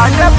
हाड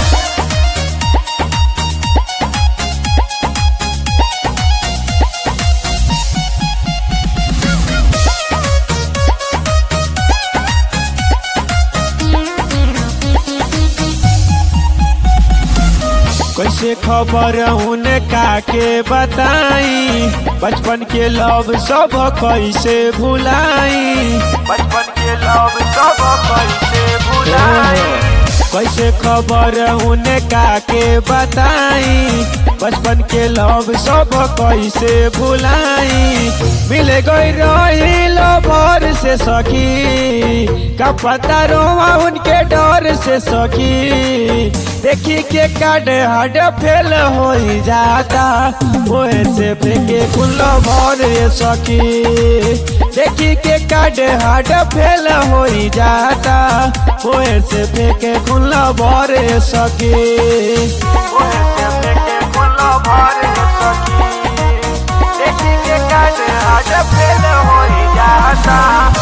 कैसे खबर उनका के बताई बचपन के लव सब कैसे भुलाई बचपन के लव सब कैसे भुलाई कैसे खबर उनका के बताई बचपन के लव सब कैसे भुलाई मिल गई रही भर से सखी का पता रोवा उनके डर से सखी देखी के काट हड फेल हो जाता ओहे से फेंके कुल भर सखी देखी के काट हड फेल हो जाता ओहे से फेंके कुल भर सखी ओहे से फेंके कुल भर सखी देखी के काट हड फेल हो जाता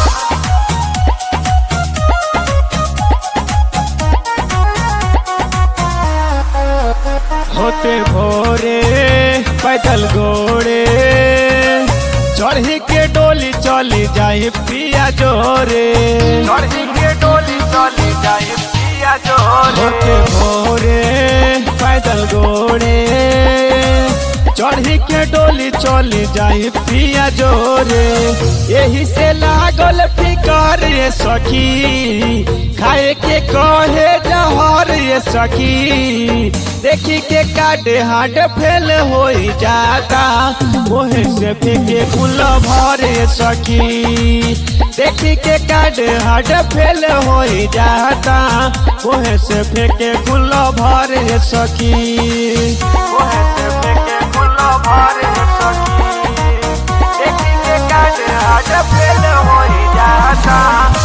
होते भोरे पैदल गोड़े चढ़ी के डोली चली जाए पिया जोरे चढ़ी के डोली चली जाए पिया जोरे होते भोरे पैदल गोड़े चढ़ी के डोली चली जाए पिया जोरे यही से लागल फिकर ये सखी खाए के कहे जहर ये सखी देखी के काटे हाट फेल हो जाता ओहे से फेंके कुल भरे सखी देखी के काटे हाट फेल हो जाता ओहे से फेंके कुल भरे सखी ओहे से फेंके कुल भरे सखी देखी के काटे हाट फेल हो जाता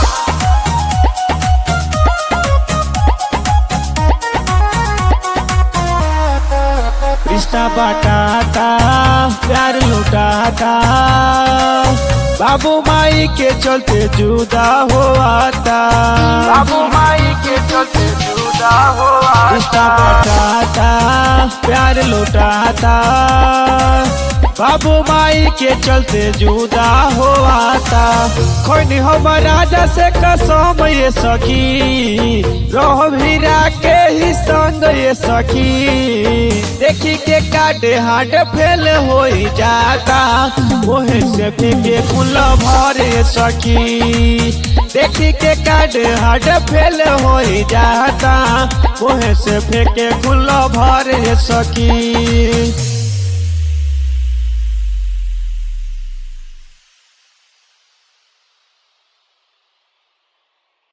रिश्ता बाटाता प्यार लुटाता बाबू माई के चलते जुदा हो आता बाबू माई के चलते जुदा हो रिश्ता बाटाता प्यार लुटाता बाबू माई के चलते जुदा हो आता खोनी हम राजा से कसम ये सखी रोह भीरा के ही संग ये सखी देखी के काटे हाट फेल हो जाता ओहे से फेंके कुल भरे सखी देखी के काटे हाट फेल हो जाता ओहे से फेंके कुल भरे सखी